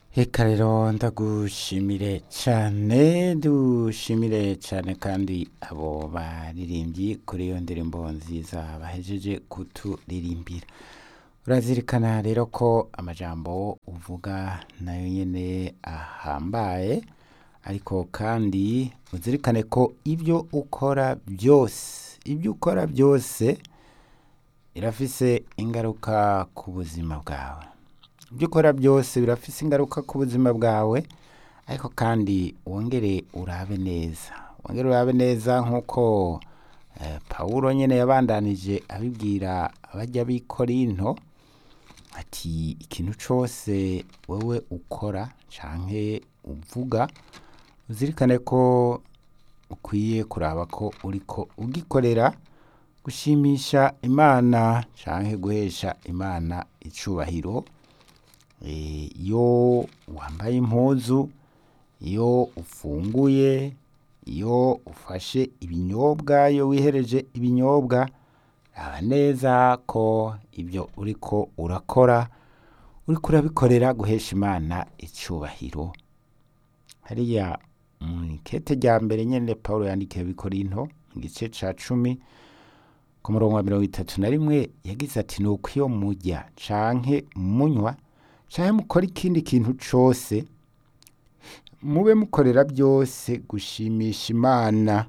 Eka rero ndagushimire cane dushimire cane kandi abo baririmbyi kuri iyo ndirimbo nziza bahejeje kuturirimbira urazirikana rero ko amajambo uvuga nayo nyene ahambaye ariko kandi uzirikane ko ibyo ukora byose ibyo ukora byose birafise ingaruka ku buzima bwawe ibyo ukora byose birafise ingaruka ku buzima bwawe ariko kandi wongere urabe neza wongere urabe neza nk'uko eh, pawulo nyene yabandanije abibwira abajya b'i korinto ati ikintu cose wewe ukora canke uvuga uzirikane ko ukwiye kuraba ko uriko ugikorera gushimisha imana canke guhesha imana icubahiro Eh, iyo wambaye impuzu iyo ufunguye iyo ufashe ibinyobwa iyo wihereje ibinyobwa raba neza ko ibyo uriko urakora uriko urabikorera guhesha imana icubahiro hariya mw'ikete rya mbere nyene pawulo yandikiye abikorinto mu gice ca cumi ku murongo wa mirongo itatu na rimwe yagize ati nuko iyo murya canke munywa canke mukora ikindi kintu cose mube mukorera byose gushimisha imana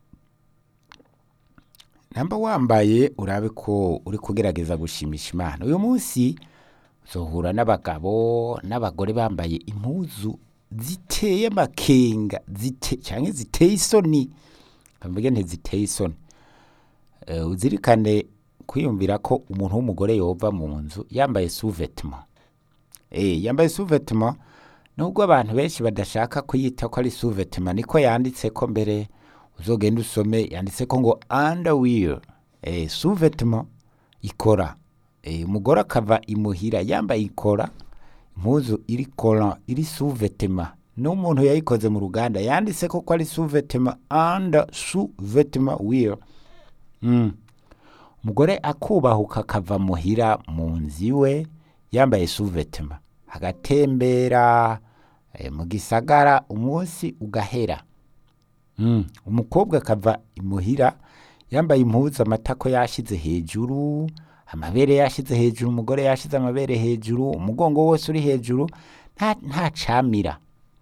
namba wambaye urabe ko uri kugerageza gushimisha imana uyu munsi uzohura n'abagabo n'abagore bambaye impuzu ziteye amakenga zite canke ziteye isoni kamvuge ntiziteye isoni Eh, uzirikane kwiyumvira ko umuntu w'umugore yova mu nzu yambaye sous-vêtement Eh, yambaye sous-vêtement nubwo abantu benshi badashaka kuyita ko ari sous-vêtement niko yanditse ko mbere uzogenda usome yanditse ko ngo underwear eh, sous-vêtement ikora eh, umugore akava imuhira yambaye ikora impuzu iri koran iri sous-vêtement n'umuntu yayikoze mu ruganda yanditse ko ko ari sous-vêtement under sous-vêtement wear mm. umugore akubahuka akava muhira mu nzu iwe yambaye sous-vêtement agatembera eh, mu gisagara umunsi ugahera mm. umukobwa akava imuhira yambaye impuzu amatako yashize hejuru amabere yashize hejuru umugore yashize amabere hejuru umugongo wose uri hejuru nta, nta camira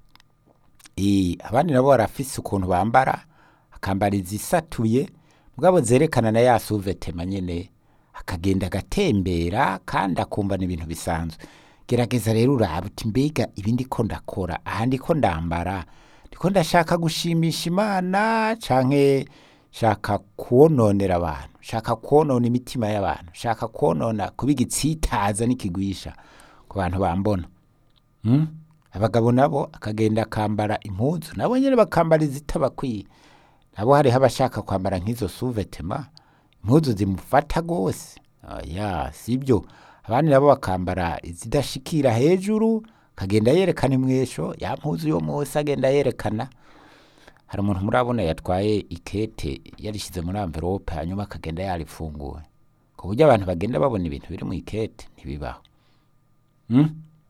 Eh, abandi nabo barafise ukuntu bambara akambara izisatuye mugabo zerekana na ya suvetema nyene akagenda agatembera kandi akumva ni ibintu bisanzwe gerageza rero uraba uti mbega ibi ndiko ndakora aha ndiko ndambara ndiko ndashaka gushimisha imana canke shaka kuwononera abantu shaka kuwonona imitima y'abantu shaka kuwonona kuba igitsitaza n'ikigwisha ku bantu bambona mm? abagabo nabo akagenda akambara impuzu nabo nyene bakambara izitabakwiye nabo hariho abashaka kwambara nk'izo suvetema impuzu zimufata rwose oya sibyo abandi nabo bakambara izidashikira hejuru akagenda yerekana imwesho ya mpuzu yo munsi agenda yerekana hari umuntu murabona yatwaye ikete yarishyize muri amverope hanyuma akagenda yarifunguye ku buryo abantu bagenda babona ibintu biri mu ikete ntibibaho mm?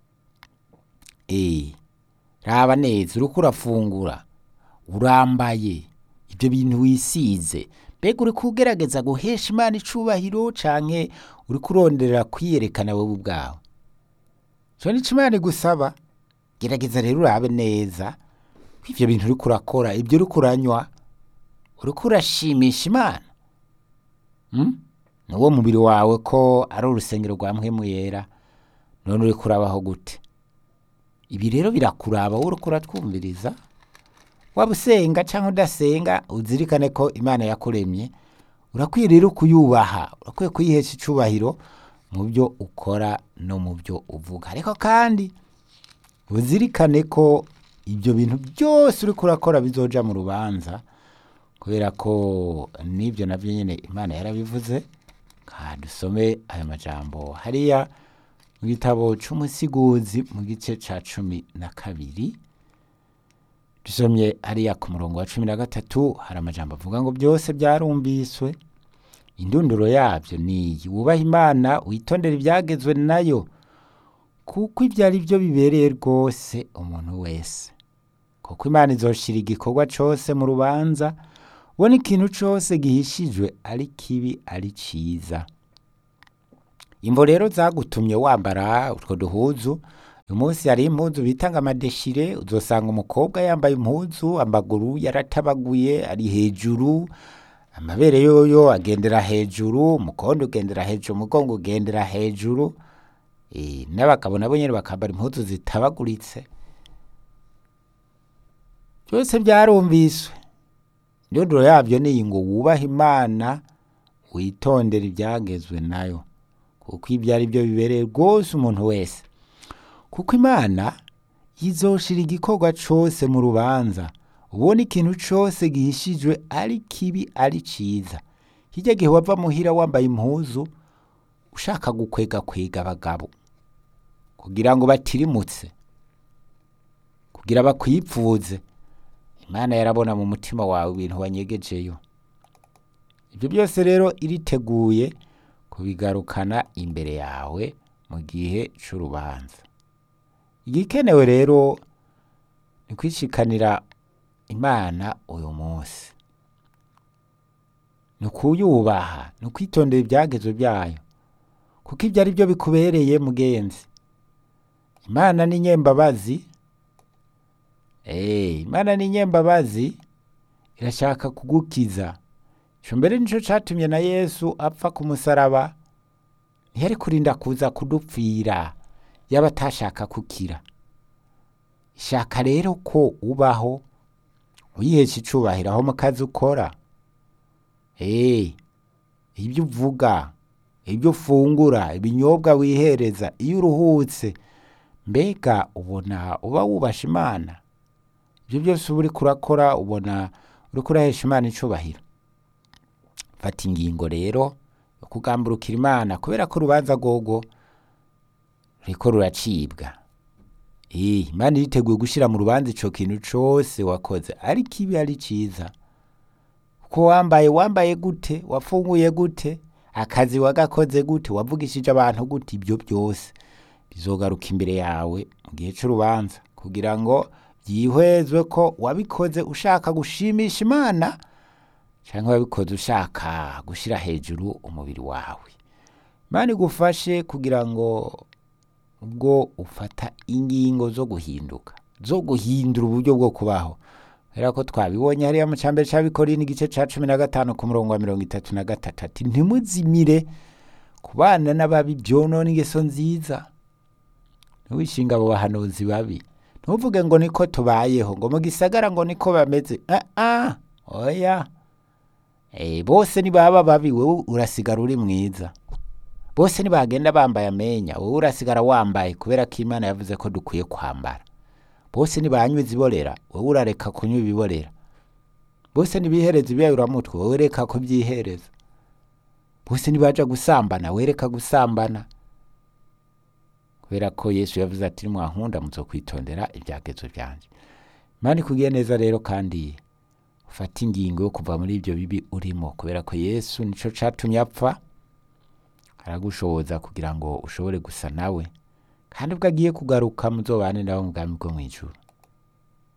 Eh, raba neza uriko urafungura urambaye ibyo bintu wisize mbega uri kugerageza guhesha imana icubahiro canke uri kurondera kwiyerekana wowe ubwawe co nico imana igusaba gerageza rero urabe neza ko ivyo bintu uriko urakora ibyo uriko uranywa uriko urashimisha imana mm? nuwo mubiri wawe ko ari urusengero rwa mpwemu yera none uriko urabaho gute ibi rero birakuraba wowe uriko uratwumviriza waba usenga cyangwa udasenga uzirikane ko imana yakuremye urakwiye rero kuyubaha urakwiye kuyihesha icubahiro mu byo ukora no mu byo uvuga ariko kandi uzirikane ko ibyo bintu byose uriko urakora bizoja mu rubanza kubera ko n'ibyo nabyo nyine imana yarabivuze ka dusome aya majambo hariya mu gitabo c'umusiguzi mu gice ca cumi na kabiri dusomye hariya ku murongo wa cumi na gatatu hari amajambo avuga ngo byose byarumviswe indunduro yabyo ni iyi wubaha imana witondera ibyagezwe nayo kuko ibyo ari byo bibereye rwose umuntu wese kuko imana izoshira igikorwa cose mu rubanza ubona ikintu cose gihishijwe ari kibi ari ciza imvo rero zagutumye wambara utwo duhuzu uyu munsi hari impuzu bita ngo amadeshire uzosanga umukobwa yambaye impuzu amaguru yaratabaguye ari hejuru amabere yoyo agendera hejuru umukondo ugendera hejuru umugongo ugendera hejuru Eh, n'abagabo nabo nyene bakambara impuzu zitabaguritse byose byarumviswe indunduro yabyo ni iyi ngo wubahe imana witondere ibyagezwe nayo kuko ibyo ari byo bibereye rwose umuntu wese kuko imana yizoshira igikorwa cose mu rubanza ubona ikintu cose gihishijwe ari kibi ari ciza hirya gihe wava muhira wambaye impuzu ushaka gukwega kwega abagabo kugira ngo batirimutse kugira bakwipfuze imana yarabona mu mutima wawe ibintu wanyegejeyo ibyo byose rero iriteguye kubigarukana imbere yawe mu gihe c'urubanza igikenewe rero ni kwishikanira imana uyu munsi ni ukuyubaha ni ukwitondera ibyagezwe byayo kuko ibyo ari byo bikubereye mugenzi imana ni nyembabazi Eh, imana ni nyembabazi irashaka kugukiza ico mbere nico catumye na yesu apfa ku musaraba ntiyari kurinda kuza kudupfira yaba atashaka kukira ishaka rero ko ubaho uyihesha icubahiro aho mu kazi ukora Eh, ibyo uvuga ibyo ufungura ibinyobwa wihereza iyo uruhutse mbega ubona uba wubasha imana ibyo byose uba uriko urakora ubona uriko urahesha imana icubahiro fata ingingo rero yo kugamburukira imana kubera ko urubanza rwogo ruriko ruracibwa Eh, imana iriteguye gushira mu rubanza ico kintu cose wakoze ari kibi ari ciza ko wambaye wambaye gute wafunguye gute akazi wagakoze gute wavugishije abantu gute ibyo byose bizogaruka imbere yawe mu gihe c'urubanza kugira ngo byihwezwe ko wabikoze ushaka gushimisha imana cyangwa wabikoze ushaka gushyira hejuru umubiri wawe imana igufashe kugira ngo ubwo ufata ingingo zo guhinduka zo guhindura uburyo bwo kubaho kubera ko twabibonye hariya mu cyambere cy'abikoreye n'igice cya cumi na gatanu ku murongo wa mirongo itatu na gatatu ati ntimuzimire kubana n'ababi byonona ingeso nziza ntiwishinga abo bahanuzi babi ntuvuge ngo niko tubayeho ngo mu gisagara ngo niko bameze ah ah oya eh bose nibaba babi wowe urasigara uri mwiza bose nibagenda bambaye amenya wowe urasigara wambaye kubera ko imana yavuze ko dukwiye kwambara bose nibanywa iziborera wowe urareka kunywa ibiborera bose nibihereza ibyayuramutwe wowe reka kubyihereza bose nibaja gusambana wereka gusambana kubera ko yesu yavuze ati nimwankunda muzokwitondera ibyagezo byanje imana ikugiye neza rero kandi ufate ingingo yo kuva muri ibyo bibi urimo kubera ko yesu nico catumye apfa aragushoboza kugira ngo ushobore gusa nawe kandi ubwo agiye kugaruka muzobane nawe mu bwami bwo mw'ijuru